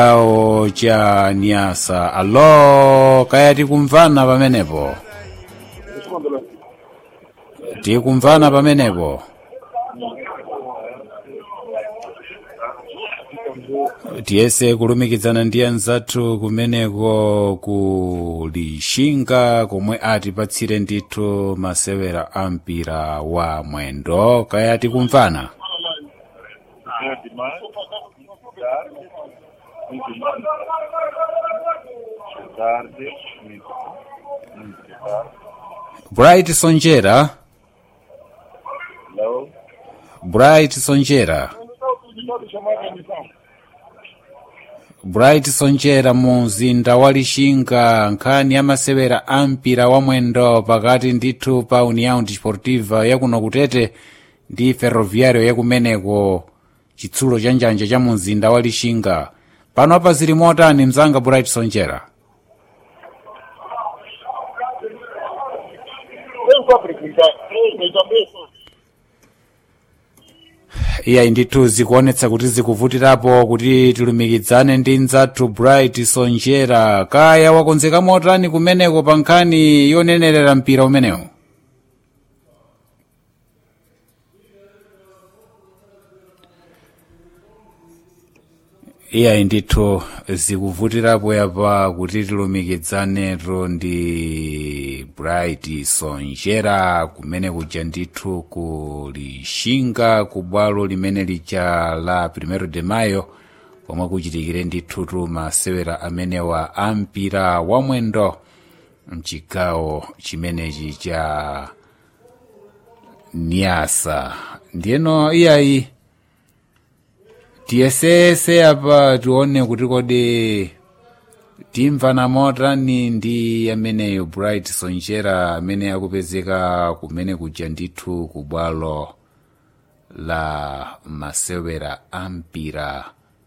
chigawo cha nyasa alo kaya tikumvana pamenepo tikumvana pamenepo tiyese kulumikizana ndi anzathu kumeneko ku lishinga komwe atipatsire ndithu masewera a mpira wa mwendo kaya tikumvana tarde, muito, muito tarde. bright sonjera Hello? bright sonjera bright sonjera mu mzinda wa lixinga nkhani ya masewera a mpira wa mwendo pakati ndithu pa união desportiva yakuno kutete ndi ferroviário yakumeneko chitsulo cha njanja cha mu mzinda wa lixinga pano apa zili motani mzanga bright sonjera iyayi ndithu zikuonetsa kuti zikuvutirapo kuti tilumikizane ndi mzathu bright sonjera kaya wakonzeka motani kumeneko pa nkhani yonenerera mpira umenewu iyayi ndithu zikuvutirapo yapa kuti tilumikizanero ndi bright sonjera kumene kuja ndithu ku lixinga ku bwalo limene lija la primero de mayo komwe kuchitikire ndithutu masewera amenewa a mpira wa mwendo mchigawo chimenechi cha niasa ndiyeno iyayi tiyesese apa tione kuti kodi timvana motani ndi ameneyo bright sonjera amene akupezeka kumene kuja ndithu ku bwalo la masewera a mpira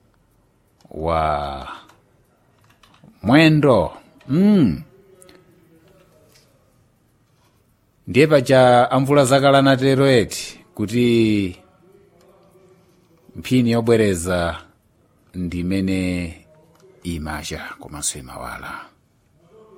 wa mwendo mm. ndiye paja amvula zakalana tero eti kuti mphini yobwereza ndimene imacha komanso imawala